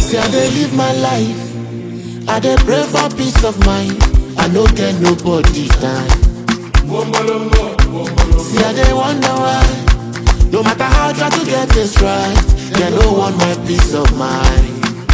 See, I dey live my life. I dey pray for peace of mind. I no get nobody time. See, I dey wonder why. No matter how I try to get this right, they no want my peace of mind.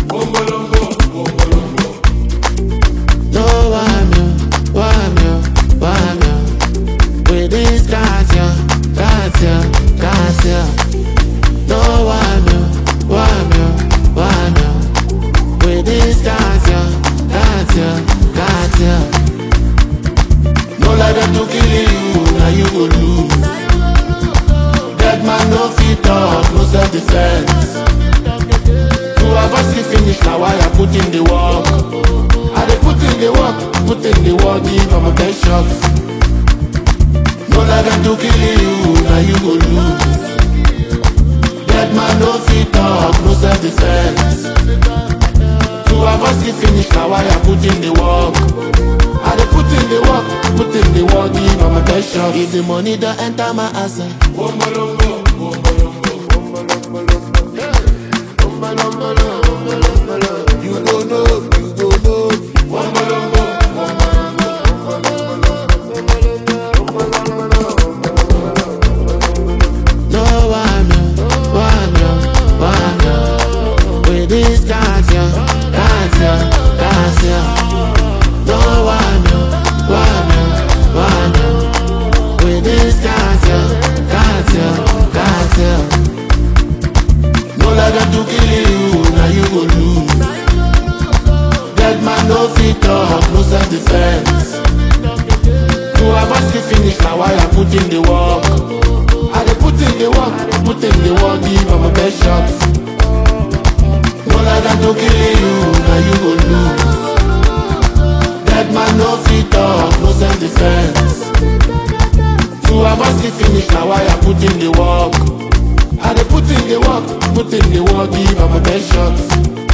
No, I'm you, I'm you, I'm you. With this cat, yeah, cat, yeah, cat, yeah. No, I'm you, I'm you, I'm you. With this cat, yeah, cat, yeah, cat, yeah. No let them to kill you, now you go lose. Dead man no fit talk, no self defense. To avoid see finish, now why I put in the work. I dey put in the work, put in the work, give them a best shot. No let them to kill you, now you go lose. Dead man no fit talk, no self defense. To avoid see finish, now why I put in the work. I dey put in the work, put in the work, give them a best shot. If the money don't enter my account. You go know, you go know. No one, one, one, with this cat, yeah, cat, yeah, cat, yeah. No one, one, one, with this cat, yeah, cat, yeah, cat, yeah. No let them to kill you, now you go lose. Dead man no fit talk, no self defense. To avoid the finish, now why I put in the work. I dey put in the work, put in the work, give them a best shot. No let them to kill you, now you go lose. Dead man no fit talk, no self defense. To avoid the finish, now why I put in the work. I dey put in the work, put in the work, give them a best shot.